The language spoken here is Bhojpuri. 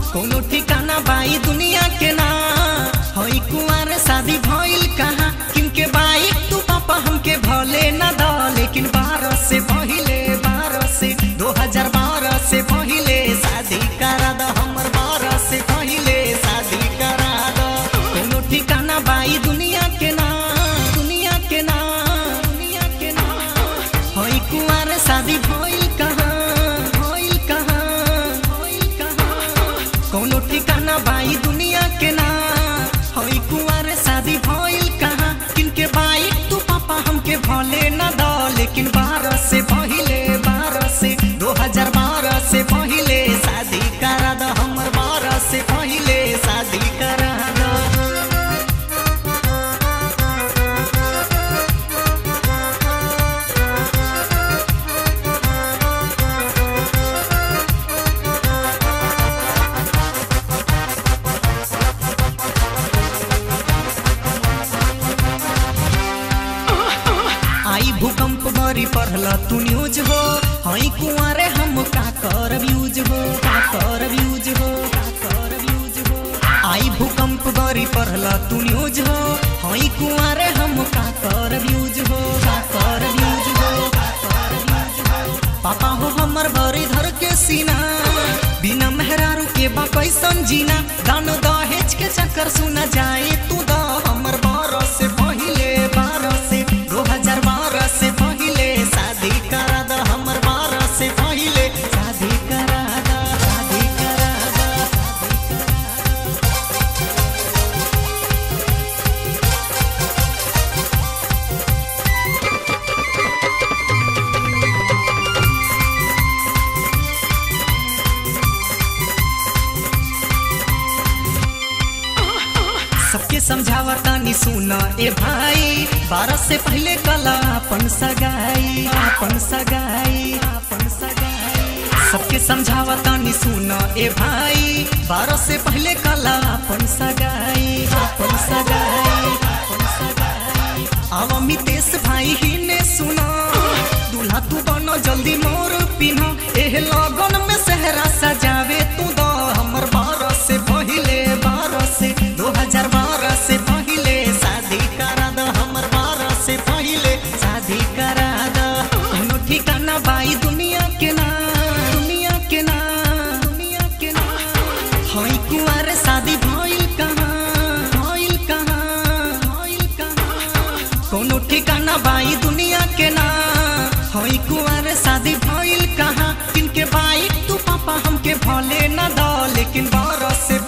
कोनो ठिकाना बाई दुनिया के ना हई कुआर शादी भइल कहाँ किनके बाई तू पापा हमके भले ना द लेकिन बारह से पहिले बारह से दो हजार बारह से पहिले शादी करा द हमर बारह से पहिले शादी करा द कोनो ठिकाना बाई दुनिया के ना दुनिया के ना दुनिया के ना हई कुआर शादी भइल कहाँ भइल कहाँ भइल कहाँ कोनो ठिकाना बाई दुनिया के ना हई कुआर शादी भइल कहाँ किनके बाई तू पापा हमके भले ना द लेकिन बारह से पहिले बारह से दो हजार बारह से पहिले शादी करा द हमर बारह से पहिले शादी करा द आई भूकंप बरी पढ़ल तू न्यूज हो हई कुआरे हम का करब यूज हो का करब यूज हो का करब यूज हो आई भूकंप बरी पढ़ल तू न्यूज हो हई कुआरे हम का करब यूज हो का करब यूज हो का करब यूज हो पापा हो हमर बरी धर के सीना बिना मेहरारू के बा कैसन जीना दान दहेज के चक्कर सुना जाए तू द हमर बारह से पहिले बारह से दो हजार बारह से पहिले शादी करा द हमर बारह से पहिले शादी करा द शादी करा द सबके समझावा तानी सुन ए भाई बारह से पहले कला अपन सगाई अपन सगाई अपन सगाई सबके समझावा तानी सुन ए भाई बारह से पहले कला अपन सगाई अपन सगाई अपन सगाई आवा मितेश भाई ही ने सुना दूल्हा तू बनो जल्दी मोर पिन्हा एह लगन में सहरा सजावे तू द हमर बारह से पहिले बारह से दो हजार बारह से पहिले शादी करा द हमर बारह से पहिले शादी करा द कोनो ठिकाना बाई दुनिया के ना दुनिया के ना दुनिया के ना हई कुआर शादी भइल कहाँ भइल कहाँ भइल कहाँ कोनो ठिकाना बाई दुनिया के ना हई कुआर शादी भइल कहाँ किनके बाई तू पापा हमके भले ना द लेकिन बारह से